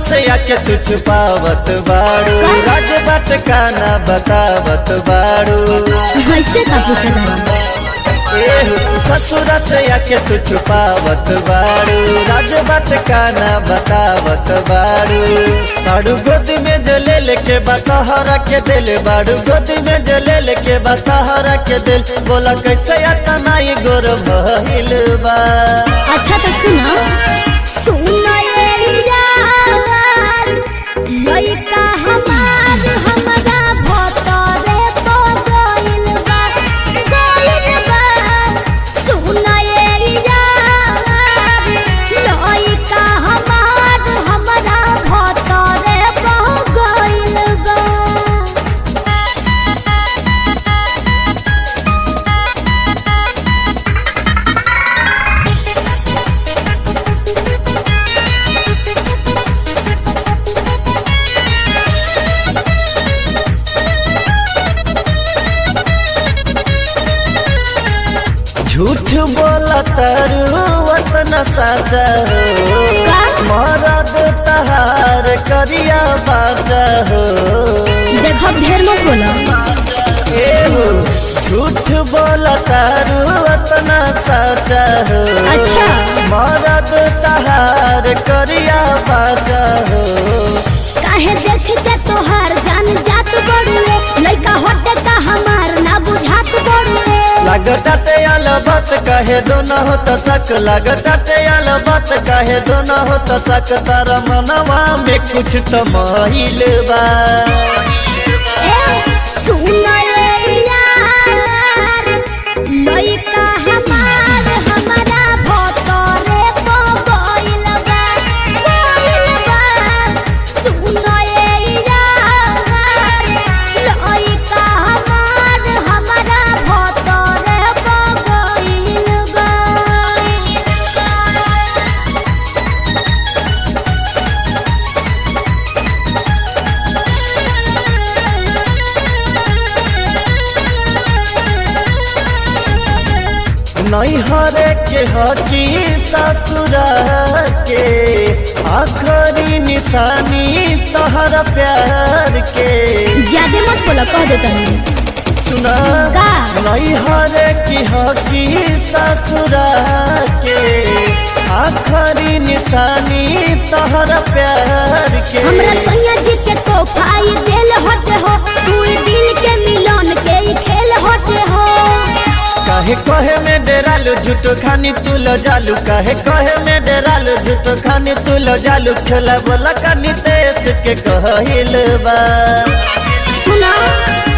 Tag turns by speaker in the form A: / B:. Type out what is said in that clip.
A: से आके तू छुपावत बाड़ू राज बाट का ना बतावत बाड़ू
B: ऐसे का पूछा
A: एहो, ससुर से आके तू छुपावत बाड़ू राज बाट का ना बतावत बाड़ू बाड़ू गोद में जले लेके बतहरा के दिल बाड़ू गोद में जले लेके बतहरा के दिल बोला कैसे आता नाई गोर भइल बा
B: अच्छा तो सुना सुना ये यार लइका हमार हमरा भतरे तो गइल बा गइल बा सुना ये यार लइका हमार हमरा भतरे तो गइल बा
A: झूठ बोला तारू वतन साचा हो
B: का?
A: मरद तहार करिया बाजा हो
B: देखो ढेर मत बोलो
A: ए हो झूठ बोला तारू वतन साचा हो
B: अच्छा।
A: मरद तहार करिया बाजा हो
B: काहे देख के तोहार जान जात बड़ुए लइका होटे का हमार ना बुझात बड़ुए
A: लगताटे अलबत कहे दोनों हो तो सक लगताटे अलबत कहे दोनों हो तो सक तारा मनवा में कुछ तो महिल बा
B: ए सुन रे यार लइका हमार हमारा भतरे तो गइल बा गइल बा सुन रे यार लइका हमार हमारा भतरे तो गइल बा
A: नैहरे के हकी ससुरा के आखरी निशानी तहर प्यार के
B: ज्यादा मत बोला कह दे तनी
A: सुना
B: का?
A: नैहरे की हकी ससुरा के आखरी निशानी तहर प्यार के
B: हमरा सैया जी के तोहफाई देल होते हो तू दिल के मिलन के ही खेल होते हो
A: काहे कहे में डेरालू झूठो खानी तू लो जालू काहे कहे में डेरालू झूठो खानी तू लो जालू खेला बोला कानी तेस के कहल बा
B: सुना